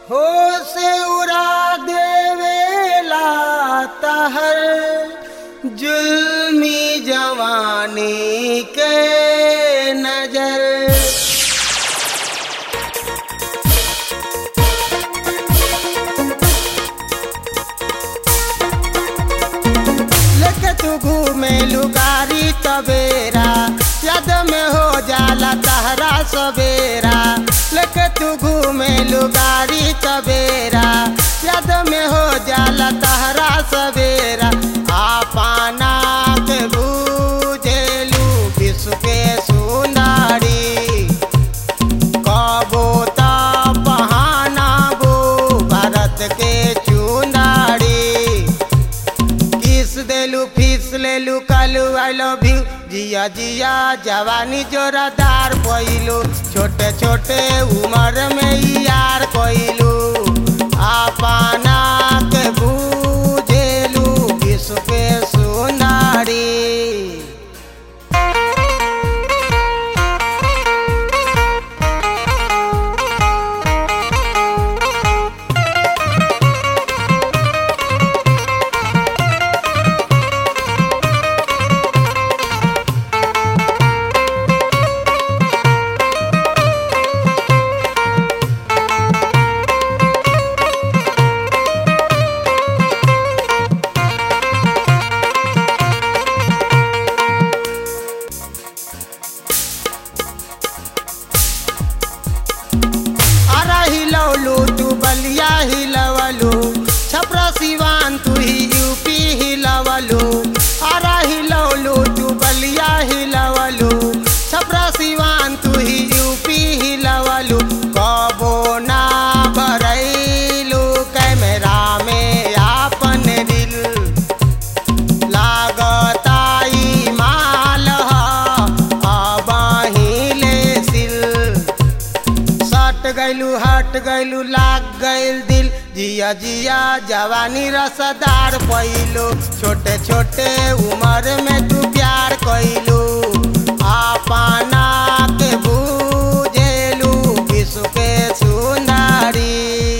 हो से उड़ा देवेला तहर जुल्मी जवानी के नजर लेके तू घूमे लुगारी तबेरा याद में हो जाला तहरा सवेरा लेके तू घूमे लुगारी तबेरा याद में हो जाला तहरा सवेरा आपना के बूझेलू विश्व के सुंदरी कबो त बहानाबो भारत के चुनारी किस देलू फीस लेलू कालू आई लव यू जिया जिया जवानी जोरादार कोइलू छोटे छोटे उम्र में ही यार कोइलू आपना के बूझेलू विश्व के सुनारी अरा हिलौलू तू बलिया हिलवलू छपरा सिवान तू ही यूपी हिलवलू अरा हिलौलू तू बलिया हिलवलू छपरा सिवान तू ही यूपी हिलवलू कबो ना भरैलू कैमरा में आपन दिल लागताई माल अब हिले सिल सट गैलू हट गैलू लाग गैल दिल जिया जिया जवानी रसदार पैलू छोटे छोटे उम्र में तू प्यार कैलू आपना के बूझेलू विश्व के सुंदरी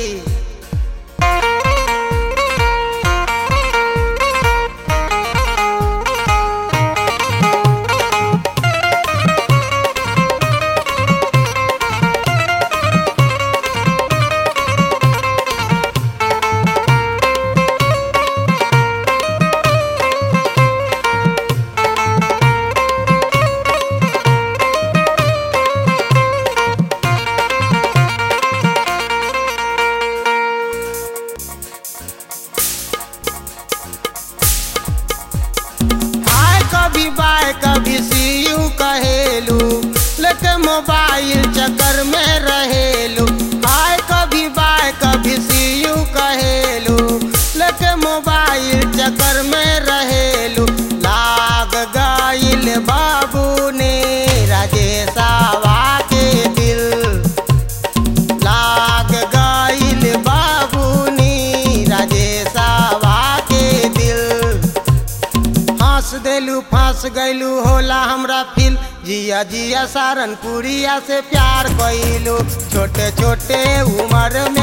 हाय कभी बाय कभी सी यू कहेलू लेके मोबाइल चक्कर में रहेलू हाय कभी बाय कभी सी यू कहेलू लेके मोबाइल चक्कर में रहेलू लाग गइल बाबू ने राजेशावा के दिल लाग गइल बाबूनी राजेशावा के दिल हंस देलू फंस गैलू होला हमरा फिल जिया जिया सारनपुरिया से प्यार कैलू छोटे छोटे उम्र में